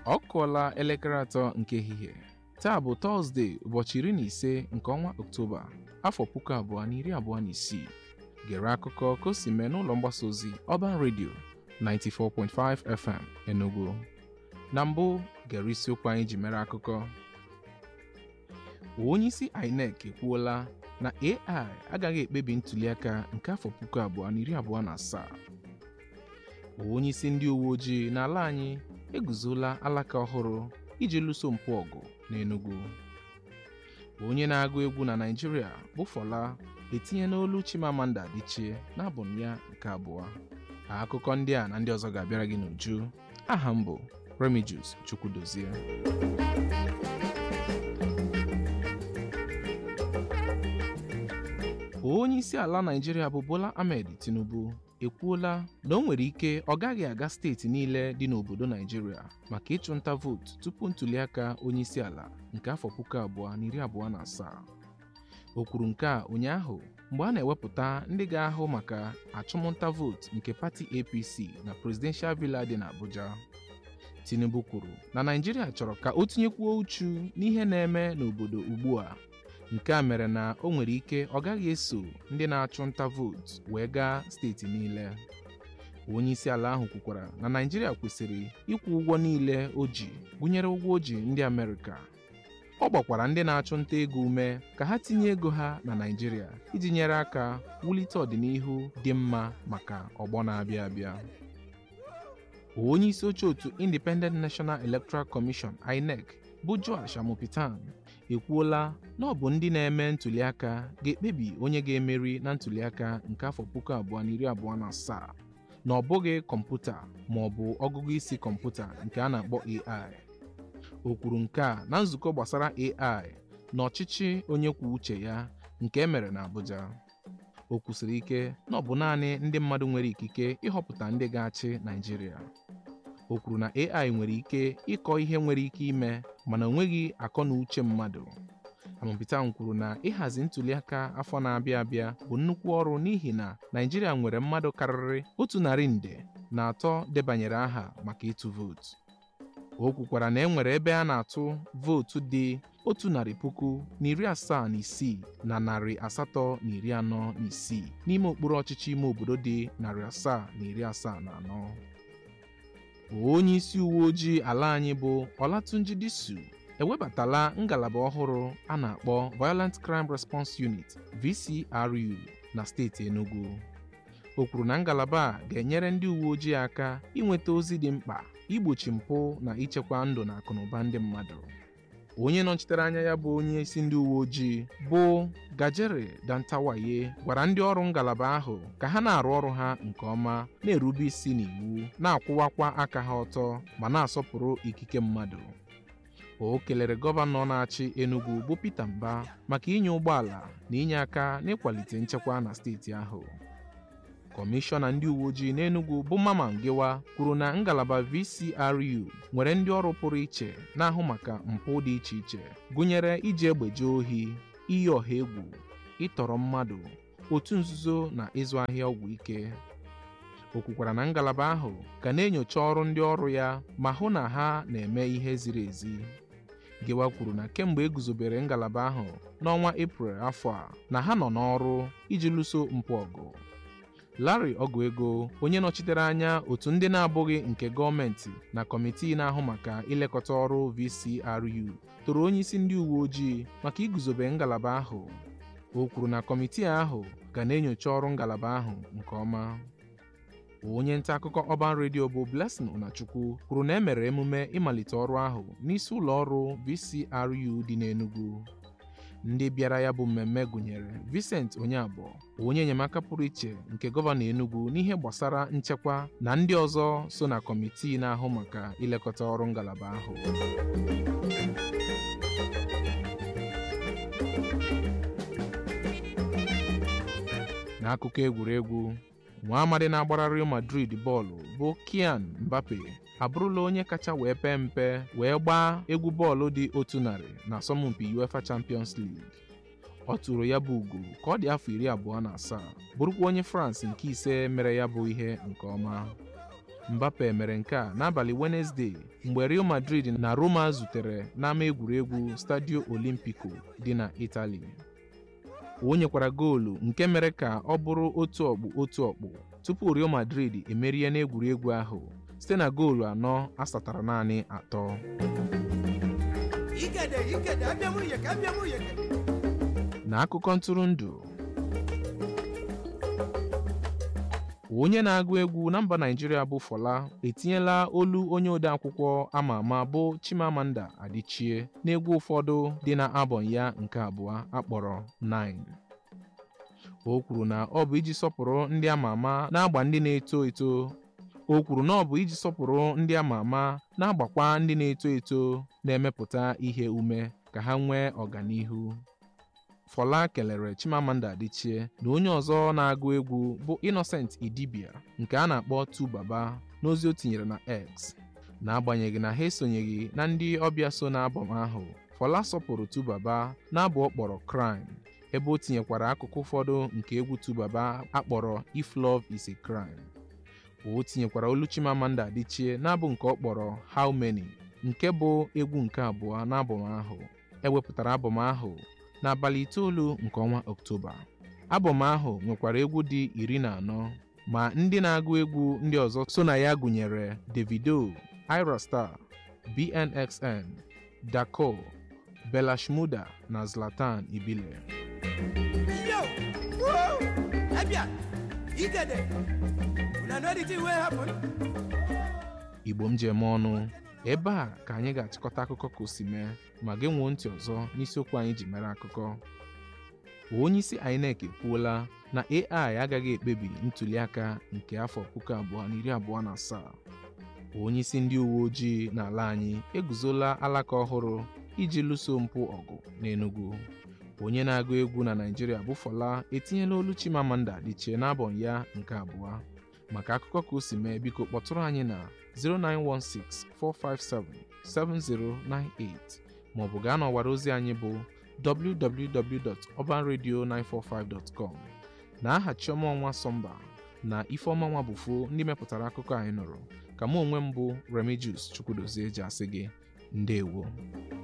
ọ kụọla elekere atọ nke ehihie taa bụ tọzdee ụbọchị iri na ise nke ọnwa ọktoba afọ puku abụọ na iri abụọ na isii gere akụkọ ka o si mee n'ụlọ mgbasa ozi Urban Radio 94.5 FM Enugu na mbụ gere isiokwu anyị ji mere akụkọ onyeisi INEC ekwuola na AI agaghị ekpebi ntụliaka nke afọ puku abụọ na iri abụọ na asaa onyeisi ndị uwe ojii n'ala anyị eguzola alaka ọhụrụ iji lụso mpụ ọgụ n'Enugu onye na-agụ egwu na Naịjirịa bụ Fọla etinye n'olu Chimamanda Adichie n'abọm ya nke abụọ akụkọ ndị a na ndị ọzọ ga-abịara gị n'uju aha m bụ Remigius Chukwudozie onye isi ala Naịjirịa bụ Bola Ahmed Tinubu ekwuola na o nwere ike ọ gaghị aga steeti niile dị n'obodo Naịjirịa maka ịchụnta vootu tupu ntụliaka onye isi ala nke afọ puku abụọ na iri abụọ na asaa o kwuru nke a ụnyaahụ mgbe a na-ewepụta ndị ga-ahụ maka achụmnta vootu nke pati APC na Presidential Villa dị n'Abuja Tinubu kwuru na Naịjirịa chọrọ ka o tinyekwuo uchu n'ihe na-eme n'obodo ugbu a nke a mere na o nwere ike ọ gaghị eso ndị na-achụ nta vootu wee gaa steeti niile onye isi ala ahụ kwukwara na Naịjirịa kwesịrị ịkwụ ụgwọ niile o ji gụnyere ụgwọ o ji ndị Amerịka ọ gbakwara ndị na-achụ nta ego ume ka ha tinye ego ha na Naịjirịa iji nyere aka wulite ọdịnihu dị mma maka ọgbọ na-abịa abịa onye isi oche otu Independent National Electoral Commission INEC bụ Joash Amopitan ekwuola na ọ bụ ndị na-eme ntụliaka ga-ekpebi onye ga-emeri na ntụliaka nke afọ puku abụọ na iri abụọ na asaa na ọ bụghị kọmputa ma ọ bụ ọgụgụ isi kọmputa nke a na-akpọ AI o kwuru nke a na nzukọ gbasara AI na ọchịchị onye kwuo uche ya nke emere na Abuja o kwusiri ike na ọ bụ naanị ndị mmadụ nwere ikike ịhọpụta ndị ga-achị Naịjirịa o kwuru na AI nwere ike ịkọ ihe nwere ike ime mana o nweghị akọ na uche mmadụ Amopitan kwuru na ịhazi ntụliaka afọ na-abịa abịa bụ nnukwu ọrụ n'ihi na Naịjirịa nwere mmadụ karịrị otu narị nde na atọ debanyere aha maka ịtụ vootu o kwukwara na e nwere ebe a na-atụ vootu dị otu narị puku na iri asaa na isii na narị asatọ na iri anọ na isii n'ime okpuru ọchịchị ime obodo dị narị asaa na iri asaa na anọ onye isi uwe ojii ala anyị bụ Olatunji Disu ewebatala ngalaba ọhụrụ a na-akpọ Violent Crime Response Unit VCRU na steeti Enugu o kwuru na ngalaba a ga-enyere ndị uwe ojii aka inweta ozi dị mkpa igbochi mpụ na ichekwa ndụ na akụnụba ndị mmadụ onye nọchitere anya ya bụ onye isi ndị uwe ojii bụ Gajere Dantawaye gwara ndị ọrụ ngalaba ahụ ka ha na-arụ ọrụ ha nke ọma na-erube isi n'iwu na-akwụwakwa aka ha ọtọ ma na-asọpụrụ ikike mmadụ o kelere gọvanọ na-achị Enugu bụ Peter Mba maka inye ụgbọala na inye aka n'ịkwalite nchekwa na steeti ahụ kọmishọna ndị uwe ojii n'Enugu bụ Mama Ngewa kwuru na ngalaba VCRU nwere ndị ọrụ pụrụ iche na-ahụ maka mpụ dị iche iche gụnyere iji egbe jee ohi iyi ọha egwu ịtọrọ mmadụ otu nzuzo na ịzụ ahịa ọgwụ ike o kwukwara na ngalaba ahụ ga na-enyocha ọrụ ndị ọrụ ya ma hụ na ha na-eme ihe ziri ezi Gewa kwuru na kemgbe e guzobere ngalaba ahụ n'ọnwa Eprel afọ a na ha nọ n'ọrụ iji lụso mpụ ọgụ Larry Oguego onye nọchitere anya otu ndị na-abụghị nke gọọmenti na kọmitii na-ahụ maka ilekọta ọrụ VCRU toro onye isi ndị uwe ojii maka iguzobe ngalaba ahụ o kwuru na kọmitii ahụ ga na-enyocha ọrụ ngalaba ahụ nke ọma onye nta akụkọ Urban Radio bụ Blessing Unachukwu kwuru na e mere emume ịmalite ọrụ ahụ n'isi ụlọ ọrụ VCRU dị n'Enugu ndị bịara ya bụ mmemme gụnyere Vincent Onyabọ onye enyemaka pụrụ iche nke gọvanọ Enugu n'ihe gbasara nchekwa na ndị ọzọ so na kọmitii na-ahụ maka ilekọta ọrụ ngalaba ahụ n'akụkọ egwuregwu nwa amadi na-agbara Real Madrid bọọlụ bụ Kylian Mbappe abụrụla onye kacha wee pee mpe wee gbaa egwu bọọlụ dị otu narị na asọmpi UEFA Champions League ọ tụrụ ya bụ ugo ka ọ dị afọ iri abụọ na asaa bụrụkwa onye France nke ise mere ya bụ ihe nke ọma Mbappe mere nke a n'abalị Wenesde mgbe Real Madrid na Roma zutere n'ama egwuregwu Stadio Olimpico dị na Italy o nyekwara goolu nke mere ka ọ bụrụ otu ọkpụ otu ọkpụ tupu Real Madrid emerie n'egwuregwu ahụ site na goolu anọ asatara naanị atọ Ikede, ikede, abịa mụ yeke, abịa mụ yeke. n'akụkọ ntụrụndụ onye na-agụ egwu na mba Naịjirịa bụ Fọla etinyela olu onye odeakwụkwọ ama ama bụ Chimamanda Adichie n'egwu ụfọdụ dị na albọm ya nke abụọ akpọrọ 9 o kwuru na ọ bụ iji sọpụrụ ndị ama ama na-agba ndị na-eto eto o kwuru na ọ bụ iji sọpụrụ ndị ama ama na-agbakwa ndị na-eto eto na-emepụta ihe ume ka ha nwee ọganihu Fọla kelere Chimamanda Adichie na onye ọzọ na-agụ egwu bụ Innocent Idibia nke a na-akpọ Tubaba n'ozi o tinyere na X n'agbanyeghị na ha esonyeghị na ndị ọbịa so n'abọm ahụ Fọla sọpụrụ Tubaba n'abụ ọ kpọrọ Crime ebe o tinyekwara akụkụ ụfọdụ nke egwu Tubaba akpọrọ If Love Is a Crime o tinyekwara olu Chimamanda Adichie n'abụ nke ọ kpọrọ How Many nke bụ egwu nke abụọ n'abọm ahụ ewepụtara abọm ahụ n'abalị itoolu nke ọnwa Ọktoba abọm ahụ nwekwara egwu dị iri na anọ ma ndị na-agụ egwu ndị ọzọ so na ya gụnyere Davido, Ira Star, BNXN, Dako, Bella Shmurda na Zlatan Ibile Yo! Woo! Abịa! Ikede! Una know the thing wey happen? Igbo m ji eme ọnụ ebe a ka anyị ga-achịkọta akụkọ ka o si mee ma gị nwuo ntị ọzọ n'isiokwu anyị ji mere akụkọ onyeisi INEC ekwuola na AI agaghị ekpebi ntụliaka nke afọ puku abụọ na iri abụọ na asaa onyeisi ndị uwe ojii n'ala anyị eguzola alaka ọhụrụ iji lụso mpụ ọgụ n'Enugu onye na-agụ egwu na Naịjirịa bụ Fọla etinyela olu Chimamanda Adichie n'abọm ya nke abụọ maka akụkọ ka o si mee biko kpọtụrụ anyị na 09164577098 maọbụ gaa n'ọwara ozi anyị bụ www.urbanradio945.com na aha Chioma Ọnwa Sọmba na Ifeọma Nwa Bụfo ndị mepụtara akụkọ anyị nụrụ ka mụ onwe m bụ Remigius Chukwudozie ji asị gị ndewo